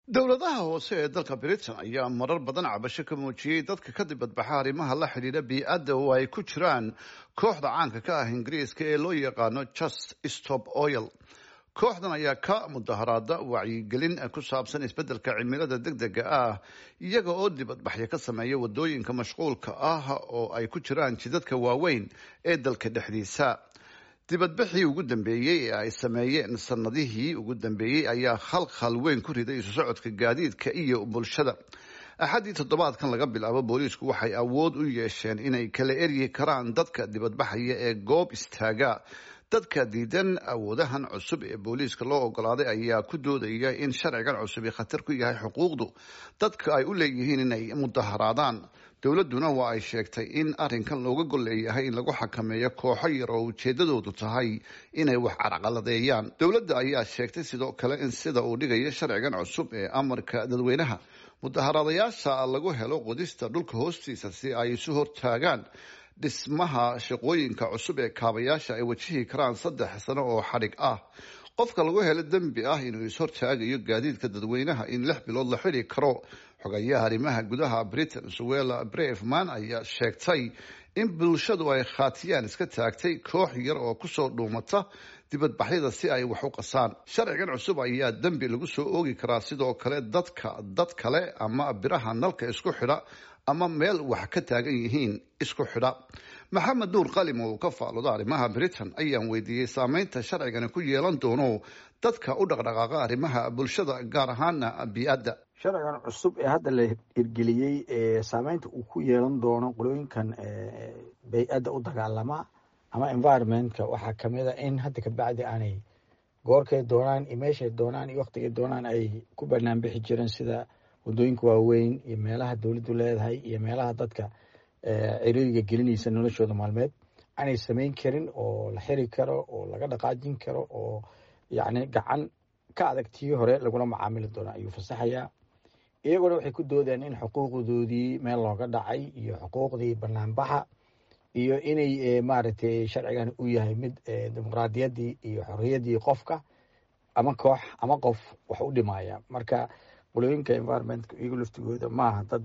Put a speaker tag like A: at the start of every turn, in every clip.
A: dowladaha hoose ee dalka britain ayaa marar badan cabasho ka muujiyey dadka ka dibadbaxa arrimaha la xidhiidha bii-adda oo ay ku jiraan kooxda caanka ka ah ingiriiska ee loo yaqaano just stop oil kooxdan ayaa ka mudaharaada wacyigelin ku saabsan isbeddelka cimilada deg dega ah iyaga oo dibadbaxyo ka sameeya wadooyinka mashquulka ah oo ay ku jiraan jidadka waaweyn ee dalka dhexdiisa dibadbaxii ugu dambeeyey ee ay sameeyeen sanadihii ugu dambeeyey ayaa khalkhal weyn ku riday isu socodka gaadiidka iyo bulshada axaddii toddobaadkan laga bilaabo booliisku waxay awood u yeesheen inay kala eryi karaan dadka dibadbaxaya ee goob istaaga dadka diidan awoodahan cusub ee booliiska loo ogolaaday ayaa ku doodaya in sharcigan cusubi khatar ku yahay xuquuqdu dadka ay u leeyihiin inay mudaharaadaan dowladduna waa ay sheegtay in arrinkan looga gol leeyahay in lagu xakameeyo kooxo yar oo ujeedadoodu tahay inay wax carqaladeeyaan dowladda ayaa sheegtay sidoo kale in sida uu dhigayo sharcigan cusub ee amarka dadweynaha mudaharaadayaasha lagu helo qodista dhulka hoostiisa si ay isu hortaagaan dhismaha shaqooyinka cusub ee kaabayaasha ay wajihi karaan saddex sano oo xadhig ah qofka lagu helo dembi ah inuu is-hortaagayo gaadiidka dadweynaha in lix bilood la xidhi karo xogayaha arrimaha gudaha britain suwela breveman ayaa sheegtay in bulshadu ay khaatiyaan iska taagtay koox yar oo kusoo dhuumata dibadbaxyada si ay wax u qasaan sharcigan cusub ayaa dembi lagu soo oogi karaa sidoo kale dadka dad kale ama biraha nalka isku xidha ama meel wax ka taagan yihiin isku xidha maxamed nuur qalim oo ka faalooda arrimaha britain ayaan weydiiyey saameynta sharcigani ku yeelan doono dadka u dhaqdhaqaaqa arrimaha bulshada gaar ahaana bii-adda
B: sharcigan cusub ee hadda la hirgeliyey ee saameynta uu ku yeelan doono qolooyinkan bay-adda u dagaalama ama environmentka waxaa kamid a in hadda kabacdi aanay goorkay doonaan iyo meeshay doonaan iyo waktigay doonaan ay ku banaan bixi jireen sida wadooyinka waaweyn iyo meelaha dowladdu leedahay iyo meelaha dadka ciriiriga gelinaysa noloshooda maalmeed aanay samayn karin oo la xiri karo oo laga dhaqaajin karo oo yacni gacan ka adag tii hore lagula macaamili doono ayuu fasaxayaa iyaguna waxay ku doodeen in xuquuqdoodii meel looga dhacay iyo xuquuqdii banaanbaxa iyo inay maaragtay sharcigan u yahay mid dimuqraadiyaddii iyo xorriyaddii qofka ama koox ama qof wax u dhimaya marka qolooyinka environmentka iyagu laftigooda maaha dad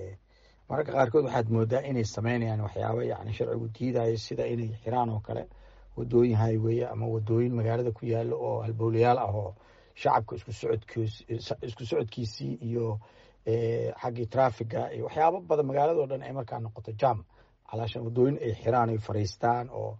B: mararka qaarkood waxaad moodaa inay sameynayaan waxyaaba yani sharcigu diidayo sida inay xiraan oo kale wadooyin highway ama wadooyin magaalada ku yaalo oo halbowlayaal ah oo shacabka isku socodkiis isku socodkiisii iyo xaggii traffiga iyo waxyaabo badan magaalado dhan ay markaa noqoto jam calaashan wadooyin ay xiraan ay fariistaan oo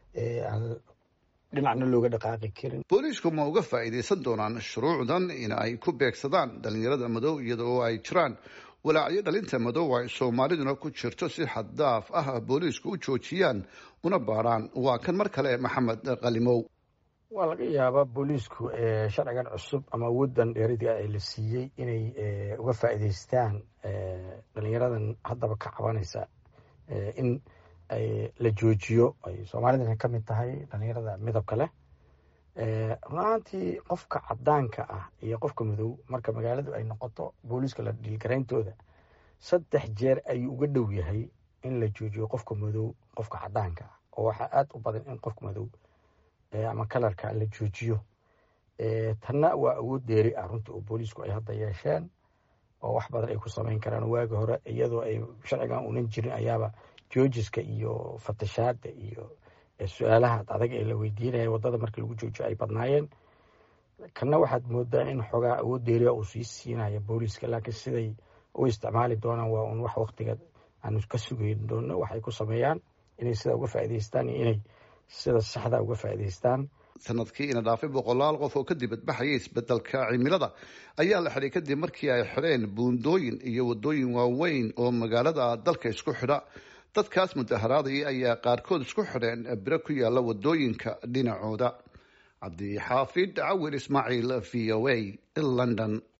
B: dhinacna looga dhaqaaqi karin
A: booliisku ma uga faa'iidaysan doonaan shuruucdan in ay ku beegsadaan dhalinyarada madow iyada oo ay jiraan walaacyo dhalinta madow ay soomaaliduna ku jirto si xaddaaf ah booliisku u joojiyaan una baadhaan waa kan mar kale maxamed qalimow
B: waa laga yaabaa booliisku sharcigan cusub ama awooddan dheeriga ee la siiyey inay uga faa'iidaystaan dhalinyaradan haddaba ka cabanaysa in la joojiyo ay soomaalidana ka mid tahay dhalinyarada midabka leh runaantii qofka cadaanka ah iyo qofka madow marka magaaladu ay noqoto booliiska la dhiilgarayntooda saddex jeer ayuu uga dhow yahay in la joojiyo qofka madow qofka cadaanka ah oo waxaa aada u badan in qofka madow ama kalarka la joojiyo tanna waa awood deeri ah runtii oo booliisku ay hadda yeesheen oo wax badan ay ku samayn karaan waagi hore iyadoo ay sharcigan unan jirin ayaaba joojiska iyo fatashaada iyo su-aalaha adag ee la weydiinaya wadada markii lagu joojiyo ay badnaayeen kanna waxaad moodaa in xoogaa awood deeriya uu sii siinaya booliiska laakiin siday u isticmaali doonaan waa un wax waktiga aanu ka sugeyn doono waxay ku sameeyaan inay sidaa uga faa'idaystaan iyo inay sida saxda uga faa'idaystaan
A: sanadkii ina dhaafay boqolaal qof oo ka dibadbaxaya isbedelka cimilada ayaa la xidhay kadib markii ay xidheen buundooyin iyo wadooyin waaweyn oo magaalada dalka isku xidha dadkaas mudaharaadaya ayaa qaarkood isku xidheen biro ku yaala wadooyinka dhinacooda cabdixaafid cawir ismaaciil v o a london